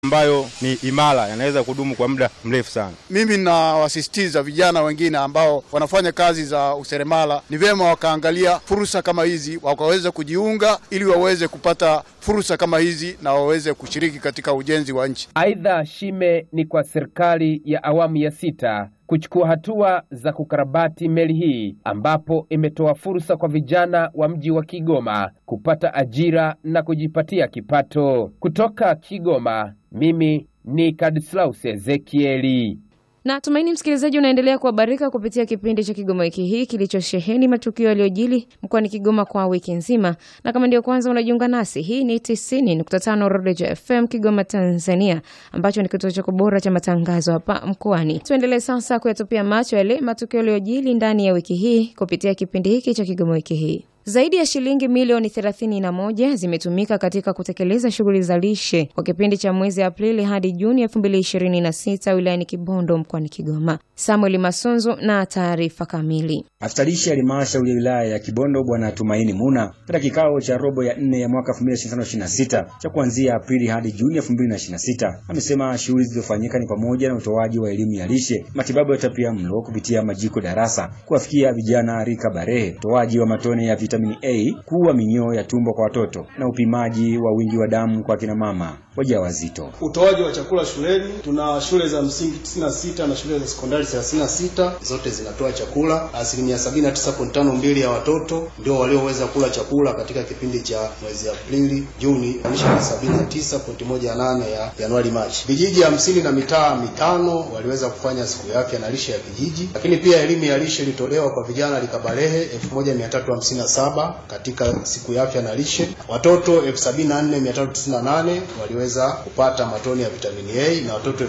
ambayo ni imara, yanaweza kudumu kwa muda mrefu sana. Mimi nawasisitiza vijana wengine ambao wanafanya kazi za useremala, ni vyema wakaangalia fursa kama hizi, wakaweza kujiunga ili waweze kupata fursa kama hizi na waweze kushiriki katika ujenzi wa nchi. Aidha, shime ni kwa serikali ya awamu ya sita kuchukua hatua za kukarabati meli hii ambapo imetoa fursa kwa vijana wa mji wa Kigoma kupata ajira na kujipatia kipato. Kutoka Kigoma, mimi ni Kadislaus Ezekieli. Na tumaini msikilizaji, unaendelea kuhabarika kupitia kipindi cha Kigoma wiki hii kilichosheheni matukio yaliyojili mkoani Kigoma kwa wiki nzima, na kama ndio kwanza unajiunga nasi, hii ni 90.5 Rodejo FM Kigoma, Tanzania, ambacho ni kituo chako bora cha matangazo hapa mkoani. Tuendelee sasa kuyatupia macho yale matukio yaliyojili ndani ya wiki hii kupitia kipindi hiki cha Kigoma wiki hii. Zaidi ya shilingi milioni 31 zimetumika katika kutekeleza shughuli za lishe kwa kipindi cha mwezi Aprili hadi Juni 2026 wilayani Kibondo mkoani Kigoma. Samuel Masunzu na taarifa kamili. Afisa lishe ya halmashauri ya wilaya ya Kibondo Bwana Tumaini Muna katika kikao cha robo ya nne ya mwaka 2025/26 cha kuanzia Aprili hadi Juni 2026 amesema shughuli zilizofanyika ni pamoja na utoaji wa elimu ya lishe, matibabu ya utapia mlo kupitia majiko darasa, kuwafikia vijana rika barehe, utoaji wa matone ya vitamini A, kuua minyoo ya tumbo kwa watoto na upimaji wa wingi wa damu kwa kina mama wajawazito. Utoaji wa chakula shuleni, tuna shule za msingi 96 na shule za sekondari 36, zote zinatoa chakula. Asilimia 79.52 ya watoto ndio walioweza kula chakula katika kipindi cha mwezi Aprili Juni, maanisha 79.18 ya Januari Machi. Vijiji hamsini na mitaa mitano waliweza kufanya siku ya afya na lishe ya kijiji, lakini pia elimu ya lishe ilitolewa kwa vijana likabalehe 1357 katika siku ya afya na lishe. Watoto 74398 waliweza kupata matone ya vitamini A na watoto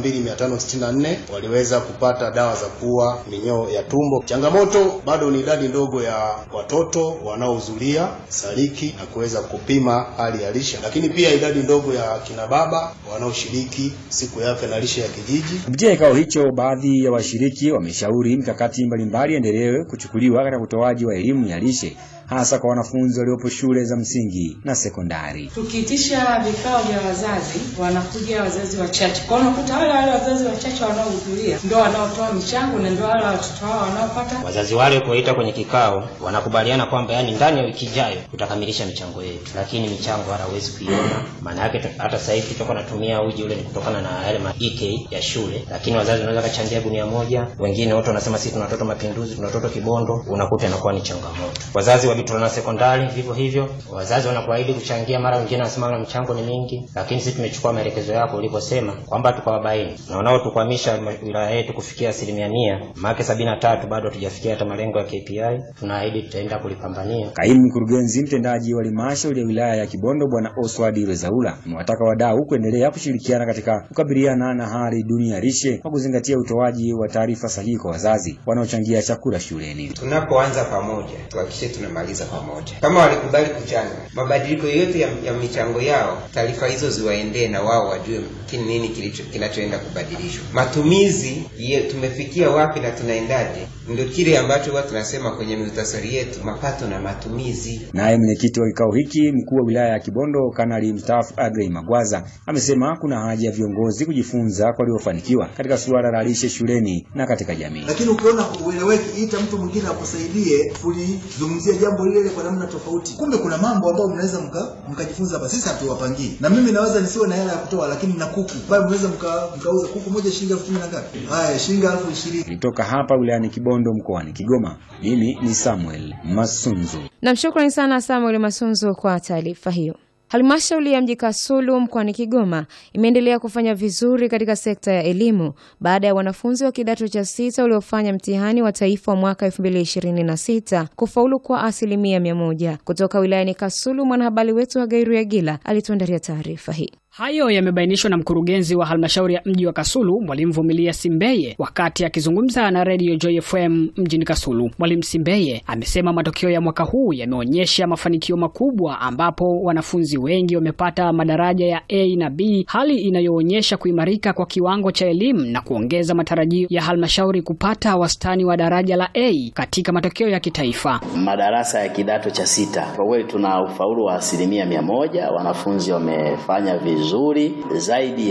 62564 waliweza kupata dawa za kuua minyoo ya tumbo. Changamoto bado ni idadi ndogo ya watoto wanaohudhuria saliki na kuweza kupima hali ya lishe, lakini pia idadi ndogo ya kina baba wanaoshiriki siku ya afya na lishe ya kijiji. Kupitia kikao hicho, baadhi ya washiriki wameshauri mikakati mbalimbali endelewe kuchukuliwa katika utoaji wa elimu ya lishe hasa kwa wanafunzi waliopo shule za msingi na sekondari. Tukiitisha vikao vya wazazi, wanakuja wazazi wachache, kwa unakuta wale wale wazazi wachache wanaohudhuria ndio wanaotoa michango na ndio wale watoto wao wanaopata. Wazazi wale kuwaita kwenye kikao, wanakubaliana kwamba yani ndani ya wiki ijayo tutakamilisha michango yetu, lakini michango hata hawezi kuiona. Maana yake hata sasa hivi tutakuwa natumia uji ule ni kutokana na yale ma EK ya shule, lakini wazazi wanaweza kachangia gunia moja, wengine wote wanasema sisi tuna watoto Mapinduzi, tuna watoto Kibondo, unakuta inakuwa ni changamoto. Wazazi wa Bitula na sekondari vivyo hivyo, wazazi wanakuahidi kuchangia, mara wengine wanasema na mchango ni mingi, lakini sisi tumechukua maelekezo yako ulivyosema kwamba tukawabaini na wanaotukwamisha wilaya yetu kufikia asilimia mia maake sabini na tatu bado hatujafikia hata malengo ya KPI. Tunaahidi tutaenda kulipambania. Kaimu mkurugenzi mtendaji wa halmashauri ya wilaya ya Kibondo Bwana Oswald Rezaula amewataka wadau kuendelea kushirikiana katika kukabiliana na hali duni ya lishe kwa kuzingatia utoaji wa taarifa sahihi kwa wazazi wanaochangia chakula shuleni. Tunapoanza pamoja, tuhakikishe tunamaliza pamoja. Kama walikubali kuchanga, mabadiliko yote ya, ya michango yao, taarifa hizo ziwaendee na wao wajue kini nini kilicho kinachoenda kubadilishwa. Matumizi ye, tumefikia wapi na tunaendaje, ndio kile ambacho huwa tunasema kwenye muhtasari yetu, mapato na matumizi. Naye mwenyekiti wa kikao hiki mkuu wa wilaya ya Kibondo Kanali mstaafu Agrey Magwaza amesema kuna haja ya viongozi kujifunza kwa waliofanikiwa katika suala la lishe shuleni na katika jamii. Lakini ukiona ueleweki, ita mtu mwingine akusaidie kulizungumzia jambo lile kwa namna tofauti. Kumbe kuna mambo ambayo mnaweza mkajifunza hapa. Sisi hatuwapangii, na mimi naweza nisiwe na hela ya kutoa, lakini na kuku ambayo mnaweza mkauza kuku moja shilingi elfu kumi na ngapi? Haya, shilingi elfu ishirini. Kutoka hapa wilayani Kibondo mkoani Kigoma, mimi ni Samuel Masunzu. Na shukrani sana Samuel Masunzu kwa taarifa hiyo. Halmashauri ya mji Kasulu mkoani Kigoma imeendelea kufanya vizuri katika sekta ya elimu baada ya wanafunzi wa kidato cha sita waliofanya mtihani wa taifa wa mwaka 2026 kufaulu kwa asilimia mia moja. Kutoka wilayani Kasulu, mwanahabari wetu wa Gairu ya Gila alituandalia taarifa hii. Hayo yamebainishwa na mkurugenzi wa halmashauri ya mji wa Kasulu, Mwalimu Vumilia Simbeye, wakati akizungumza na Radio Joy FM mjini Kasulu. Mwalimu Simbeye amesema matokeo ya mwaka huu yameonyesha mafanikio makubwa, ambapo wanafunzi wengi wamepata madaraja ya A na B, hali inayoonyesha kuimarika kwa kiwango cha elimu na kuongeza matarajio ya halmashauri kupata wastani wa daraja la A katika matokeo ya kitaifa. Madarasa ya kidato cha sita, kwa kweli tuna ufaulu wa asilimia mia moja. Wanafunzi wamefanya vizuri vizuri zaidi